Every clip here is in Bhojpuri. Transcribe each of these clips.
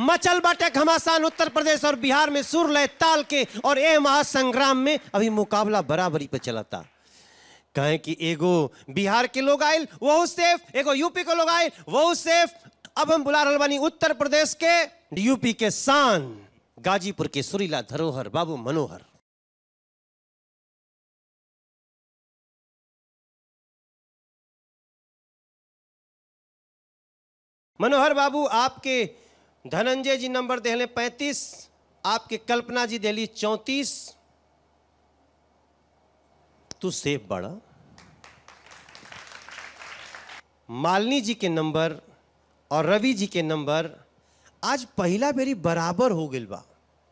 मचल बाटे घमासान उत्तर प्रदेश और बिहार में सुर लय ताल के और ए महासंग्राम में अभी मुकाबला बराबरी पे चलता कहें कि एगो बिहार के लोग आयल वो सेफ एगो यूपी के लोग आयल वो सेफ अब हम बुला रहल बानी उत्तर प्रदेश के यूपी के शान गाजीपुर के सुरीला धरोहर बाबू मनोहर मनोहर बाबू आपके धनंजय जी नंबर देहले पैंतीस आपके कल्पना जी दिली चौंतीस तू सेफ बड़ा मालिनी जी के नंबर और रवि जी के नंबर आज पहला बेरी बराबर हो गई बा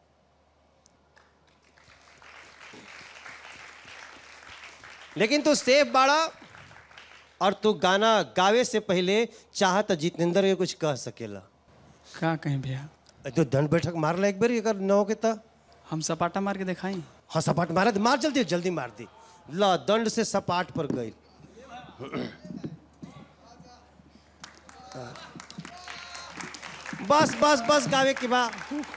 लेकिन तू सेफ बाड़ा और तू गाना गावे से पहले चाह तो जितेंद्र के कुछ कह सकेला का कहीं भैया तो दंड बैठक मार ला एक बार अगर न हो के तो हम सपाटा मार के दिखाई हाँ सपाट मारा मार जल्दी जल्दी मार दी ला दंड से सपाट पर गई बस बस बस गावे के बा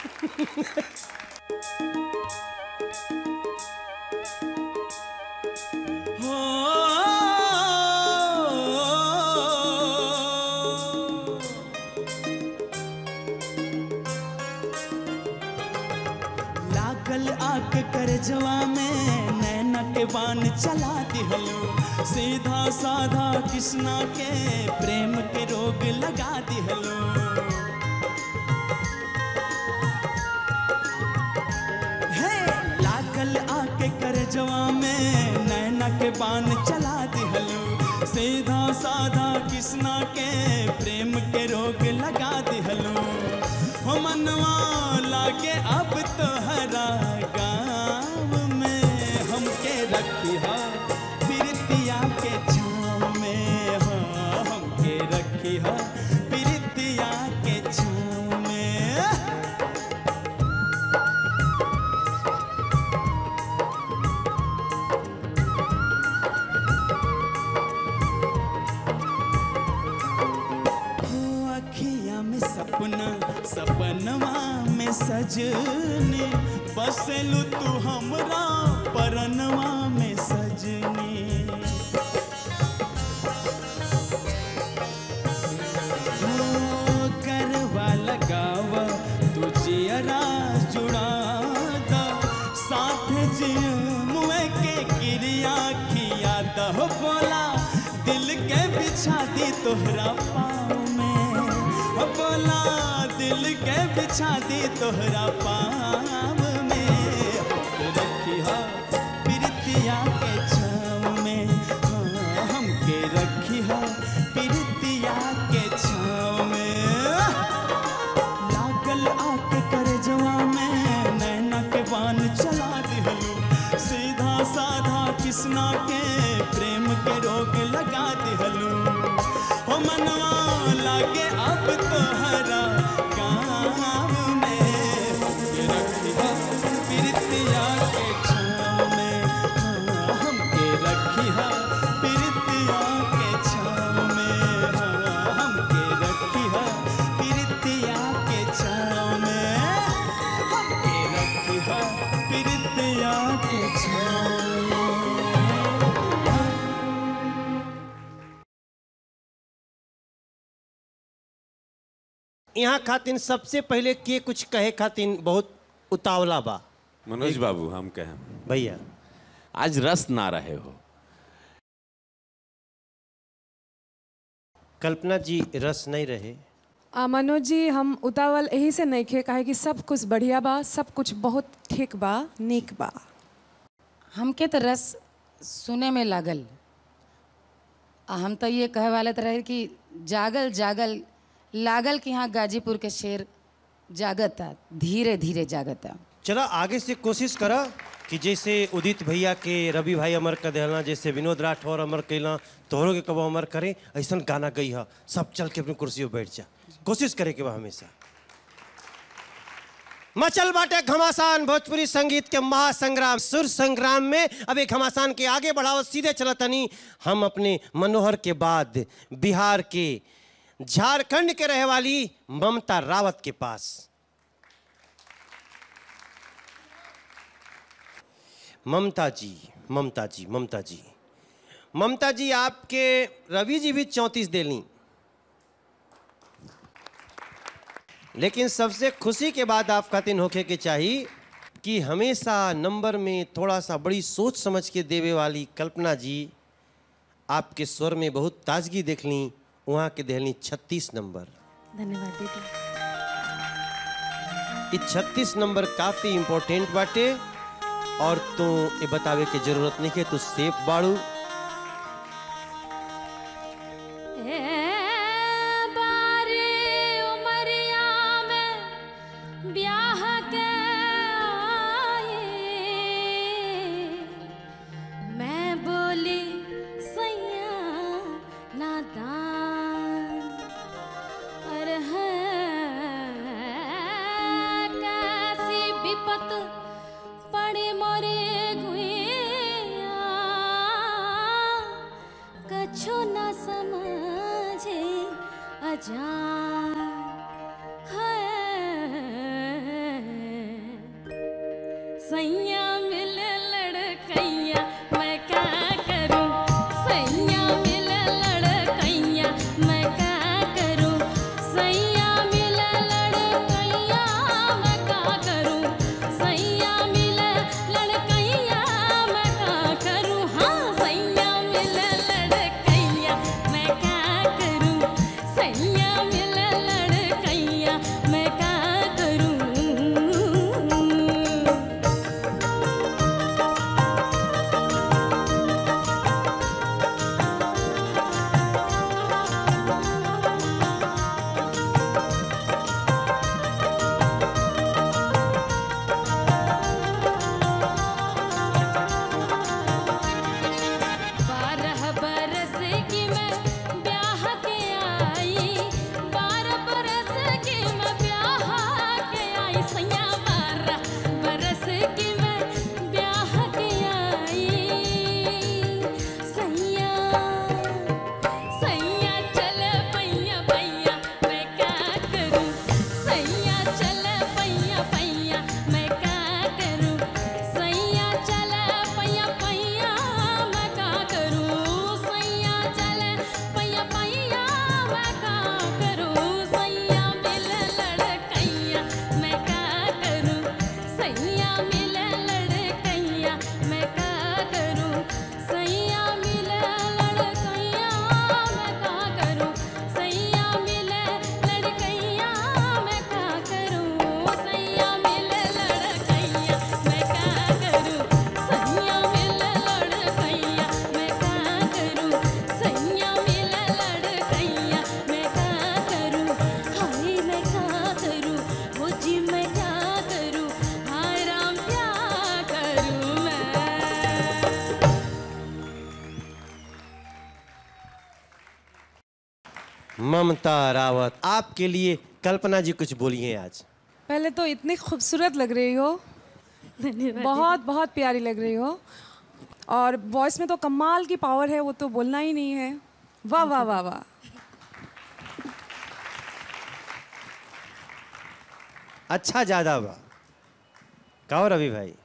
लागल आके करजवा में नैना के बान चला दिहलो सीधा साधा कृष्णा के प्रेम के रोग लगा दिहलो हे लागल आके करजवा में नैना के बान चला दिहलो सीधा साधा कृष्णा के प्रेम के रोग लगा दिहलो हो मनवा लागे अब तोहरा गाँव में हमके रखिया प्रीतिया के छाँव में हाँ हमके रखिया प्रीतिया के छाँव में हो अखिया में सपना सपनवा में सजनी बसलू तू हमरा परनवा में सजनी हो करवा लगावा तू जियरा जुड़ा दा साथ जिय मुए के क्रिया किया दह बोला दिल के बिछा दी तोहरा पाँव में हो बोला दिल के बिछा दी तोहरा पाँव में रखी हा प्रीतिया के छाँव में हाँ, हमके रखी हा प्रीतिया के छाँव में लागल आके करजवा में नैना के बान चला दिहलू सीधा साधा कृष्णा के प्रेम के रोग लगा दिहलू हो मनवा लागे अब तोहरा गाँव में हमके रखिया प्रीतिया के छाँव में हाँ, हमके रखिया प्रीतिया के छाँव में हाँ, हमके रखिया प्रीतिया के छाँव में हमके रखिया प्रीतिया के छाँव में यहाँ खातिन सबसे पहले के कुछ कहे खातिन बहुत उतावला बा मनोज बाबू हम कहें भैया आज रस ना रहे हो कल्पना जी रस नहीं रहे आ, मनोज जी हम उतावल यही से नहीं खे काहे कि सब कुछ बढ़िया बा सब कुछ बहुत ठीक बा नीक बा हमके तो रस सुने में लागल आ हम तो ये कहे वाले तो रहे कि जागल जागल लागल कि यहाँ गाजीपुर के शेर जागता धीरे धीरे जागता चला आगे से कोशिश करा कि जैसे उदित भैया के रवि भाई अमर कर देना जैसे विनोद राठौर अमर कैला तोहरों के कबो अमर करे ऐसा गाना गई है सब चल के अपनी कुर्सी पर बैठ जा कोशिश करे के बा हमेशा मचल बाटे घमासान भोजपुरी संगीत के महासंग्राम सुर संग्राम में अब एक घमासान के आगे बढ़ाओ सीधे चलतनी हम अपने मनोहर के बाद बिहार के झारखंड के रहे वाली ममता रावत के पास ममता जी ममता जी ममता जी ममता जी आपके रवि जी भी चौंतीस दे ली लेकिन सबसे खुशी के बाद आप खातिन होके के चाहिए कि हमेशा नंबर में थोड़ा सा बड़ी सोच समझ के देवे वाली कल्पना जी आपके स्वर में बहुत ताजगी देख ली वहाँ के देहली छत्तीस नंबर धन्यवाद दीदी ये छत्तीस नंबर काफी इम्पोर्टेंट बाटे और तो ये बतावे के जरूरत नहीं है तू सेफ बाड़ू ब्याह के आए मैं बोली सैया नादान अरे है कैसी विपत पड़े मोरे गुइया कछु न समझे अजान है सैया मिले लड़कैया मैं क्या करूं सैया मिले लड़कैया मैं क्या करूं सैया मिले लड़कैया मैं क्या करूं सैया मिले लड़कैया मैं क्या करूं हाँ सैया मिले लड़कैया मैं क्या करूं सैया मिले लड़कैया मैं क्या करूं बारह बरस की मैं ब्याह के आई बारह बरस की मैं ब्याह के आई सैया बारह बरस की मैं ब्याह के आई सैया सैया चल पैया पैया मैं क्या करूं सैया चल पैया पैया मैं क्या करूं सैया चल पैया पैया मैं क्या करूं सैया चल पैया पैया मैं क्या करूं सैया मिल लड़कैया मैं क्या करूं सैया मिल लड़कैया मैं क्या करूं सैया मिल लड़कैया मैं क्या करूं सैया मिल लड़कैया मैं क्या करूं सैया मिल लड़कैया मैं क्या करूं सैया मिल लड़कैया मैं क्या करूं सैया मिल लड़कैया मैं क्या करूं हाय मैं क्या करूं वो जी मैं क्या करूं हाय राम क्या करूं मैं ममता रावत आपके लिए कल्पना जी कुछ बोलिए आज पहले तो इतनी खूबसूरत लग रही हो बहुत बहुत प्यारी लग रही हो और वॉइस में तो कमाल की पावर है वो तो बोलना ही नहीं है वाह वाह वाह वाह अच्छा ज्यादा बा कहो रवि भाई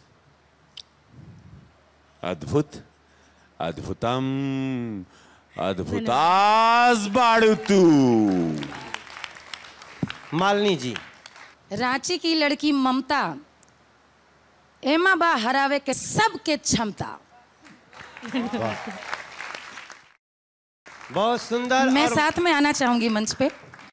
अद्भुत अद्भुतम अद्भुतास बाड़ू तू मालिनी जी रांची की लड़की ममता एमा बा हरावे के सबके क्षमता बहुत सुंदर मैं और साथ में आना चाहूंगी मंच पे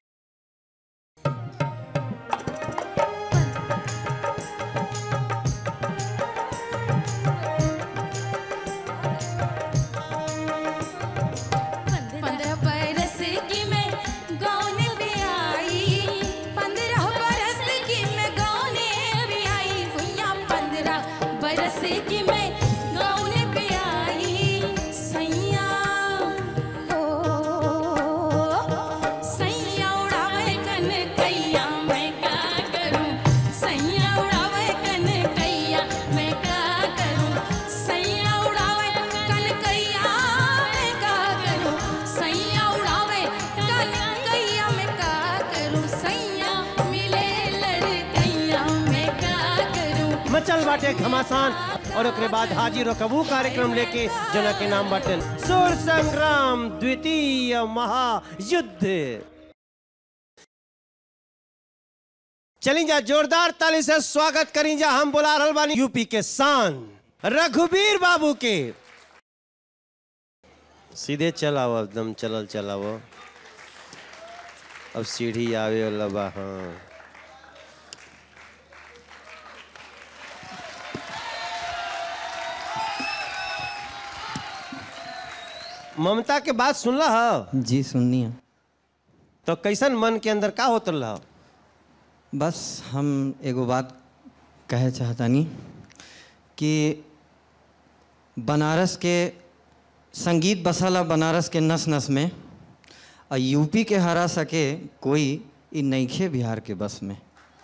पंद्रह बरस की मैं गाँव भी आई पंद्रह बरस की मैं गाँव भी आई भैया पंद्रह बरस की मैं गाँव भी आई सैया ओ सैया उड़ावे कन कैया मैं क्या करूं सैया उड़ावे कन कैया मैं क्या करूं सैया उड़ावे कन कैया मैं क्या करूं सैया उड़ावे कन मचल बाटे घमासान और ओकरे बाद हाजिर कबू कार्यक्रम लेके जना के नाम बाटन सुर संग्राम द्वितीय महायुद्ध चली जा जोरदार ताली से स्वागत करी जा हम बुला रहल बानी यूपी के शान रघुवीर बाबू के सीधे चलाओ एकदम चलल चलाओ अब सीढ़ी आवे वाला बा हाँ ममता के बात सुनला ह जी सुनिए तो कैसन मन के अंदर का होत रहा बस हम एगो बात कहे चाहतानी कि बनारस के संगीत बसला बनारस के नस नस में और यूपी के हरा सके कोई इ नईखे बिहार के बस में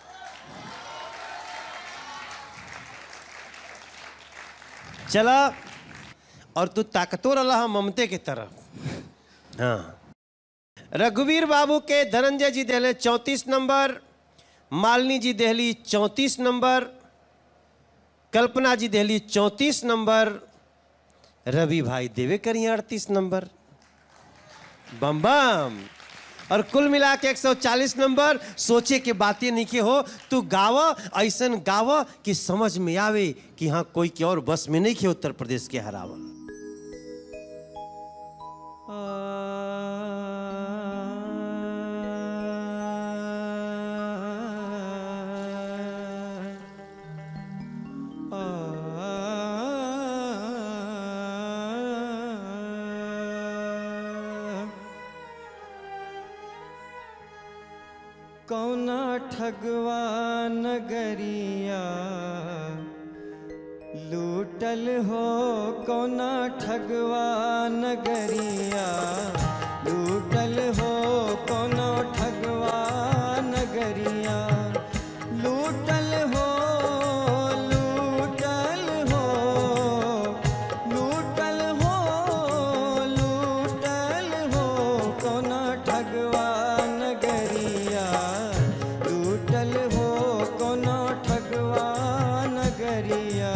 चला और तू ताकतवर रहा ममते के तरफ हाँ रघुवीर बाबू के धनंजय जी देहले चौंतीस नंबर मालिनी जी देहली चौंतीस नंबर कल्पना जी देहली चौंतीस नंबर रवि भाई देवे करिए अड़तीस नंबर बम बम और कुल मिला के 140 नंबर सोचे के बातें नहीं के हो तू गाव ऐसन गाव कि समझ में आवे कि हाँ कोई के और बस में नहीं के उत्तर प्रदेश के हरावा कौना ठगवा नगरिया लूटल हो कौना ठगवा नगरिया लूटल हो कौना ठगवा नगरिया लूटल हो लूटल हो लूटल हो लूटल हो कौना ठगवा नगरिया लूटल हो कौना ठगवा नगरिया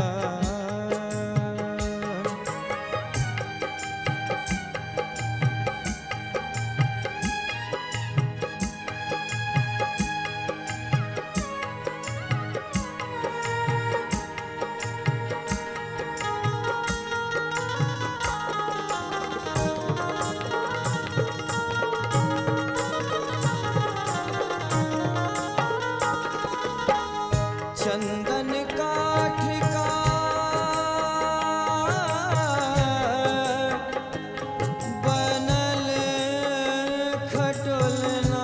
चंदन काठ का बनल खटोलना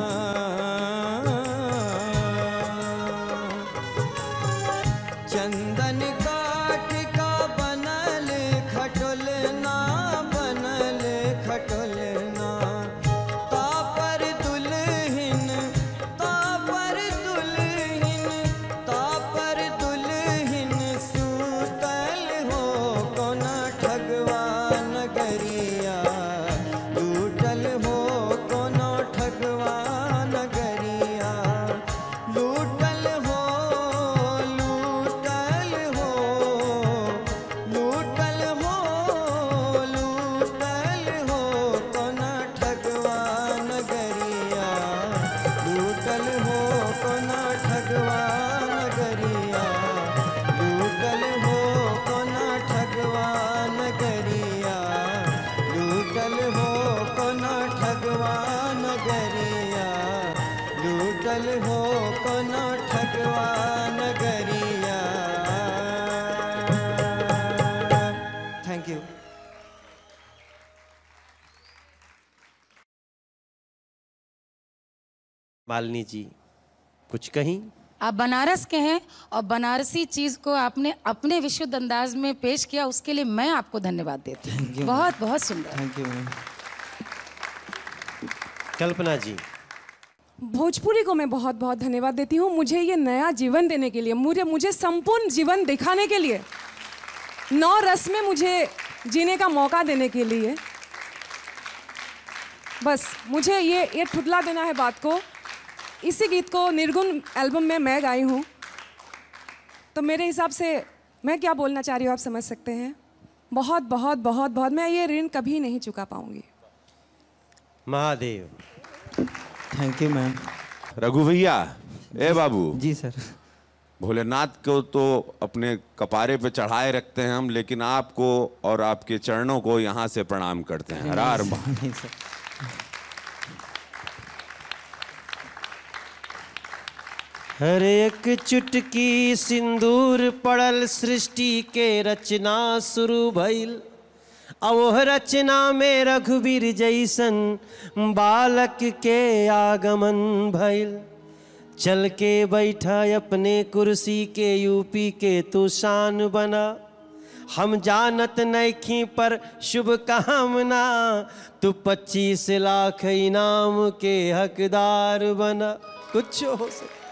चंदन काठ का बनल खटोलना बनल खटोलना तापर दुल्हन तापर दुल्हन तापर दुल्हन सूतल हो कोना ठगवा नगरिया लूटल हो कोना ठगवा नगरिया लूटल हो लूटल हो लूटल हो लूटल हो कोना ठगवा नगरिया लूटल हो कोना ठगवा नगरिया लूटल हो कोना ठगवा नगरिया लूटल हो कोना ठगवा नगरिया लूटल हो कोना ठगवा नगरिया थैंक यू मालिनी जी कुछ कहीं आप बनारस के हैं और बनारसी चीज को आपने अपने विशुद्ध अंदाज में पेश किया उसके लिए मैं आपको धन्यवाद देती हूँ बहुत बहुत सुंदर थैंक यू मैम कल्पना जी भोजपुरी को मैं बहुत बहुत धन्यवाद देती हूँ मुझे ये नया जीवन देने के लिए मुझे मुझे संपूर्ण जीवन दिखाने के लिए नौ रस में मुझे जीने का मौका देने के लिए बस मुझे ये ये ठुटला देना है बात को इसी गीत को निर्गुण एल्बम में मैं गाई हूँ तो मेरे हिसाब से मैं क्या बोलना चाह रही हूँ आप समझ सकते हैं बहुत बहुत बहुत बहुत मैं ये ऋण कभी नहीं चुका पाऊंगी Mahadev thank you ma'am Raghu भैया ए बाबू जी सर भोलेनाथ को तो अपने कपारे पे चढ़ाए रखते हैं हम लेकिन आपको और आपके चरणों को यहाँ से प्रणाम करते हैं हरार महा- नहीं सर हर एक चुटकी सिंदूर पड़ल सृष्टि के रचना शुरू भइल अवोह रचना में रघुवीर जैसन बालक के आगमन भइल चल के बैठा अपने कुर्सी के यूपी के तू शान बना हम जानत नैखी पर शुभ कामना तू पच्चीस लाख इनाम के हकदार बना कुछ हो सकता